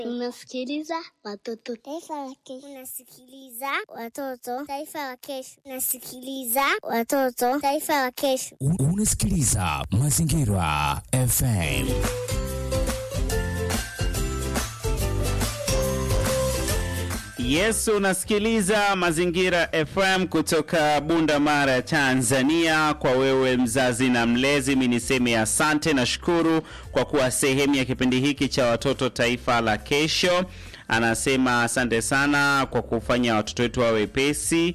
Unasikiliza watoto. Taifa la kesho. Unasikiliza watoto. Taifa la kesho. Unasikiliza watoto. Taifa la kesho. U- Unasikiliza Mazingira FM. Yes, unasikiliza Mazingira FM kutoka Bunda Mara, Tanzania. Kwa wewe mzazi na mlezi, mi niseme asante na shukuru kwa kuwa sehemu ya kipindi hiki cha watoto taifa la kesho. Anasema asante sana kwa kufanya watoto wetu wawe wepesi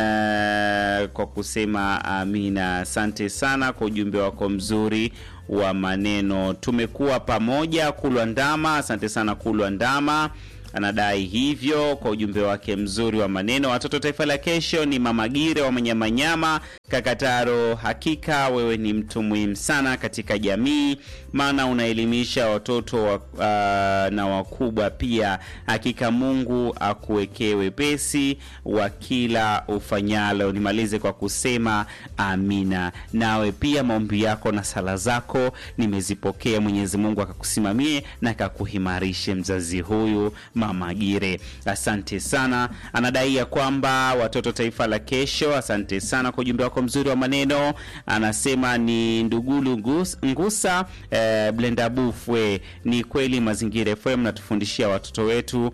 eh, kwa kusema amina. Asante sana kwa ujumbe wako mzuri wa maneno. Tumekuwa pamoja Kulwa Ndama, asante sana Kulwa Ndama anadai hivyo kwa ujumbe wake mzuri wa maneno. Watoto taifa la kesho ni Mama Gire wa Manyamanyama Kakataro. Hakika wewe ni mtu muhimu sana katika jamii, maana unaelimisha watoto wa, uh, na wakubwa pia. Hakika Mungu akuwekee wepesi wa kila ufanyalo. Nimalize kwa kusema amina. Nawe pia maombi yako na sala zako nimezipokea. Mwenyezi Mungu akakusimamie na akakuhimarishe mzazi huyu Mama Gire, asante sana. Anadai ya kwamba watoto taifa la kesho, asante sana kwa ujumbe wako mzuri wa maneno. Anasema ni Ndugulu Ngus- Ngusa eh, Blenda Bufwe. Ni kweli Mazingira FM natufundishia watoto wetu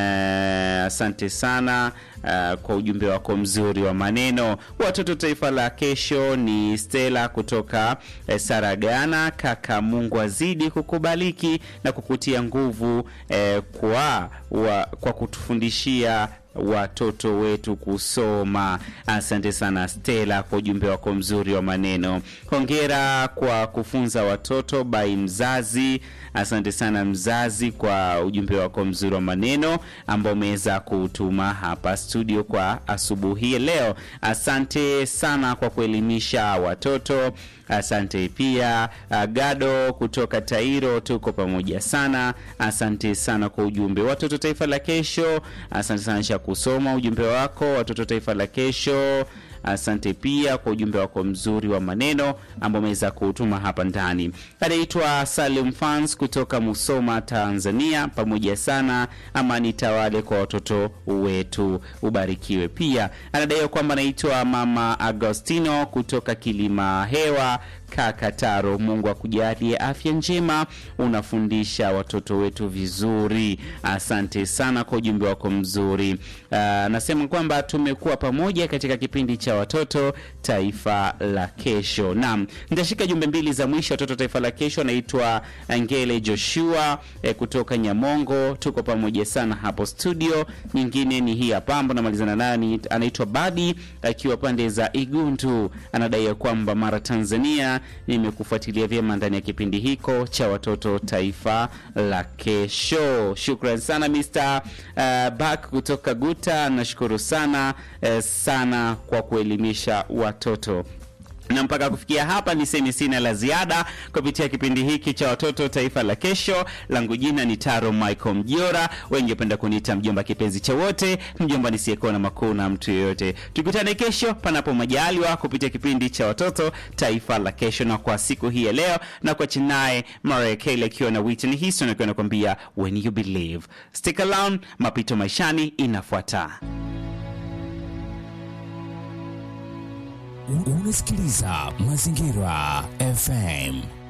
eh, asante sana Uh, kwa ujumbe wako mzuri wa maneno. Watoto taifa la kesho ni Stella kutoka eh, Saragana. Kaka, Mungu azidi kukubaliki na kukutia nguvu eh, kwa, wa, kwa kutufundishia watoto wetu kusoma. Asante sana Stella kwa ujumbe wako mzuri wa maneno. Hongera kwa kufunza watoto by mzazi. Asante sana mzazi kwa ujumbe wako mzuri wa maneno ambao umeweza kutuma hapa studio kwa asubuhi ya leo. Asante sana kwa kuelimisha watoto. Asante pia uh, Gado kutoka Tairo, tuko pamoja sana. Asante sana kwa ujumbe. Watoto taifa la kesho, asante sana cha kusoma ujumbe wako. Watoto taifa la kesho, asante pia kwa ujumbe wako mzuri wa maneno ambao umeweza kuutuma hapa ndani. Anaitwa Salim Fans kutoka Musoma, Tanzania. Pamoja sana, amani tawale kwa watoto wetu, ubarikiwe. Pia anadaiwa kwamba anaitwa Mama Agostino kutoka Kilima Hewa Kakataro. Mungu akujalie afya njema, unafundisha watoto wetu vizuri. Asante sana kwa ujumbe wako mzuri. Anasema kwamba tumekuwa pamoja katika kipindi cha watoto taifa la kesho. Naam, nitashika jumbe mbili za mwisho. Watoto taifa la kesho anaitwa Ngele Joshua eh, kutoka Nyamongo. Tuko pamoja sana hapo studio. Nyingine ni hii hapa ambayo namalizana nayo, ni- anaitwa Badi akiwa pande za Igundu. Anadai ya kwamba Mara Tanzania nimekufuatilia vyema ndani ya kipindi hiko cha watoto taifa la kesho. Shukran sana Mr. uh, Bak kutoka Guta, nashukuru sana uh, sana kwa kuelimisha watoto na mpaka kufikia hapa niseme sina la ziada kupitia kipindi hiki cha watoto taifa la kesho. Langu jina ni Taro Michael Mjiora, wengi wapenda kuniita mjomba kipenzi cha wote, mjomba nisiyekuwa na makuu na mtu yeyote. Tukutane kesho panapo majaliwa kupitia kipindi cha watoto taifa la kesho, na kwa siku hii ya leo na kwa chinaye Mariah Carey akiwa na Whitney Houston akiwa anakuambia when you believe. Stick around, mapito maishani inafuata. U- Unasikiliza Mazingira FM.